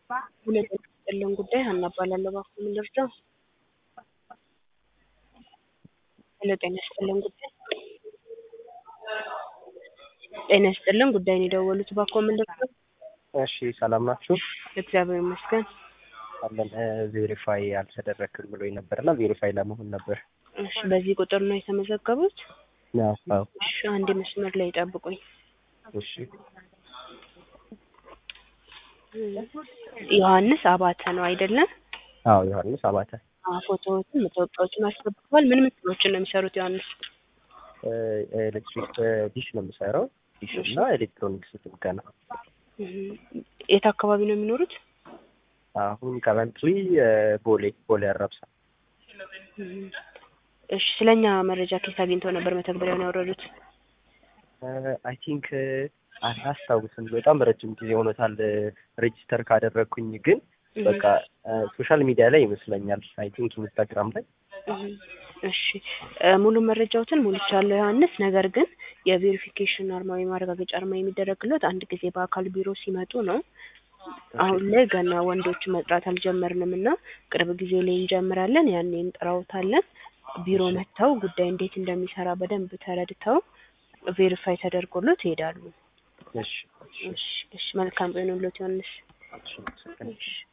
ሁለት ያለን ጉዳይ ሀና እባላለሁ። እባክዎ ምን ልርዳው? ሄሎ ጤና ይስጥልን ጉዳይ ጤና ይስጥልን ጉዳይ ነው የደወሉት። እባክዎ ምን ልርዳው? እሺ ሰላም ናችሁ? እግዚአብሔር ይመስገን። አለን ቬሪፋይ አልተደረክም ብሎኝ ነበር እና ቬሪፋይ ለመሆን ነበር። እሺ በዚህ ቁጥር ነው የተመዘገቡት? አዎ አዎ። እሺ አንድ መስመር ላይ ጠብቁኝ። እሺ ዮሐንስ አባተ ነው አይደለም? አዎ ዮሐንስ አባተ አዎ ፎቶዎችን መታወቂያዎችን አስገብተዋል። ምን ምን ስራዎችን ነው የሚሰሩት ዮሐንስ? ኤሌክትሪክ ዲሽ ነው የምሰራው ዲሽ እና ኤሌክትሮኒክስ ጥገና። እህ፣ የት አካባቢ ነው የሚኖሩት? አሁን ከረንትሊ ቦሌ ቦሌ አራብሳ። እህ፣ እሺ ስለኛ መረጃ ከየት አግኝተው ነበር መተግበሪያውን ያወረዱት? አይ ቲንክ አላስታውስም፣ በጣም ረጅም ጊዜ ሆኖታል ሬጂስተር ካደረግኩኝ፣ ግን በቃ ሶሻል ሚዲያ ላይ ይመስለኛል። አይ ቲንክ ኢንስታግራም ላይ እህ፣ እሺ ሙሉ መረጃዎትን ሞልቻለሁ ዮሐንስ። ነገር ግን የቬሪፊኬሽን አርማ ወይም ማረጋገጫ አርማ የሚደረግለት አንድ ጊዜ በአካል ቢሮ ሲመጡ ነው። አሁን ላይ ገና ወንዶች መጥራት አልጀመርንም እና ቅርብ ጊዜ ላይ እንጀምራለን። ያኔ እንጠራውታለን። ቢሮ መጥተው ጉዳይ እንዴት እንደሚሰራ በደንብ ተረድተው ቬሪፋይ ተደርጎሎት ይሄዳሉ። እሺ እሺ እሺ መልካም ቀን ይሁንልዎት ዮሐንስ። እሺ እሺ